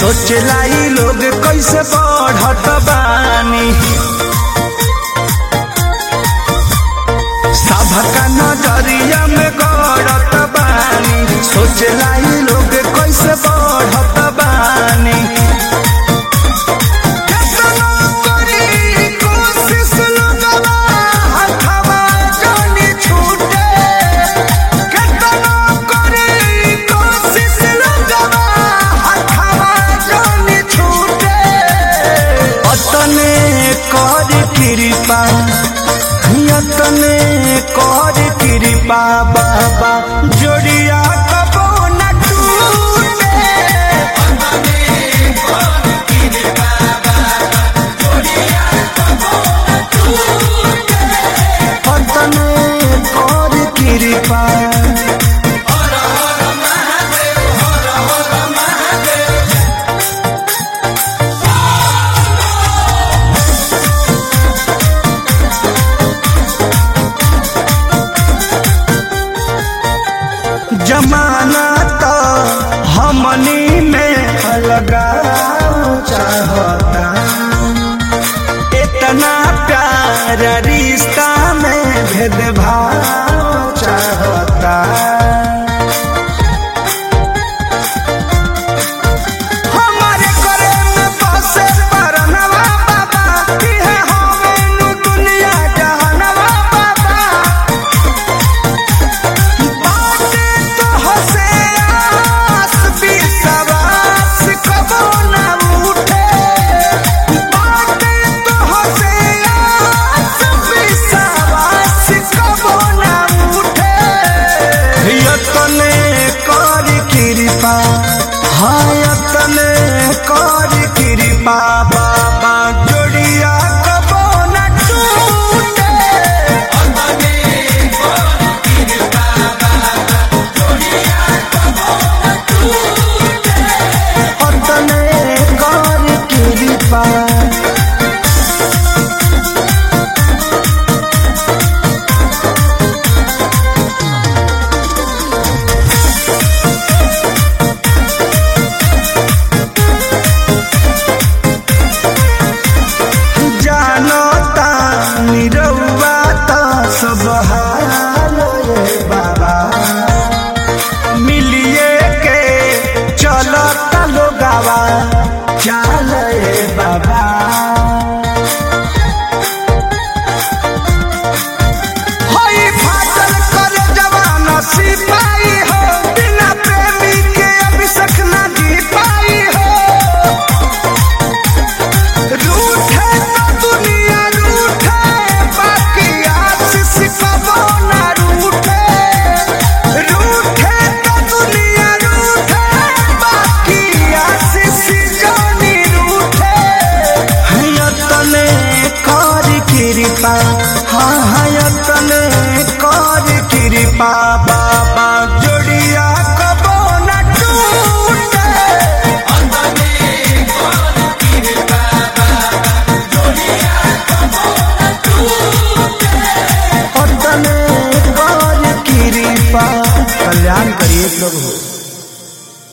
सोचला ई लोग कैसे बढ़त बानी सबका नजरिया में गड़त बानी सोचला ई लोग कैसे बढ़त बानी केतना करी कोशिश लोगवा, हथवा जानी छूटे। केतना करी कोशिश लोगवा, हथवा जानी छूटे। अतने कर कृपा यतने कर कृपा बाबा जोड़िया कबो न टूटे अतने कर कृपा जमाना तो हमनी में लगाओ चाहता इतना प्यार रिश्ता में भेदभाव चाहता हमारे करे में बसे परनवा बाबा इहे हमें नु दुनिया जहानवा बाबा बाटे तो हसे आस विश्वास कबो न उठे बाटे तो हसे आस विश्वास कबो न उठे यतने कर कृपा हाँ यतने कर कृपा बाबा जोड़िया कबो न टूटे अतने कर कृपा जानो तानी रउआ त सब हाल रे बाबा मिलिए के चलत लोगावा चाल रे बाबा होई फाटल कर जवान सिपाही हो बिना प्रेमी के अभिषेक ना जी पाई हो रूठे तो दुनिया रूठे बाकी आशीष कबो ना रूठे रूठे तो दुनिया रूठे बाकी आशीष जानी रूठे हयतने कर कृपा हाँ हयतने कर कृपा बाबा जोड़िया कबो न टूटे अतने कर कृपा कल्याण करिए प्रभु